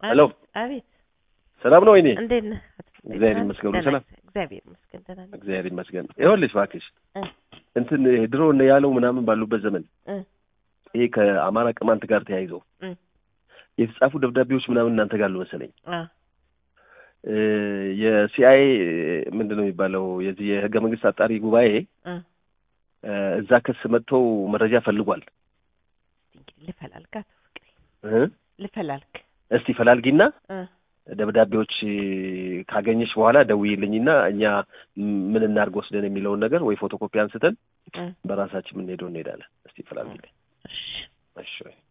ሄሎ አቤት ሰላም ነው ወይኔ? እንዴት ነህ? እግዚአብሔር ይመስገን ሁሉ ደህና ሰላም። ነህ? እግዚአብሔር ይመስገን ደህና ነኝ። እግዚአብሔር ይመስገን። ይኸውልሽ እባክሽ እ እንትን ይሄ ድሮ እነ ያለው ምናምን ባሉበት ዘመን እ ይሄ ከአማራ ቅማንት ጋር ተያይዘው እ የተጻፉ ደብዳቤዎች ምናምን እናንተ ጋር አሉ መሰለኝ። አ እ የሲአይኤ ምንድን ነው የሚባለው የዚህ የህገ መንግስት አጣሪ ጉባኤ እ እ እዛ ክስ መጥተው መረጃ ፈልጓል። እንግዲህ ልፈላልክ አቶ ፍቅሬ እ ልፈላልክ እስቲ ፈላልጊና እ ደብዳቤዎች ካገኘሽ በኋላ ደውዪልኝና እኛ ምን እናድርግ ወስደን የሚለውን ነገር ወይ ፎቶኮፒ አንስተን እ በራሳችን የምንሄደው እንሄዳለን። እስቲ ፈላልጊልኝ። እሺ እሺ ወይ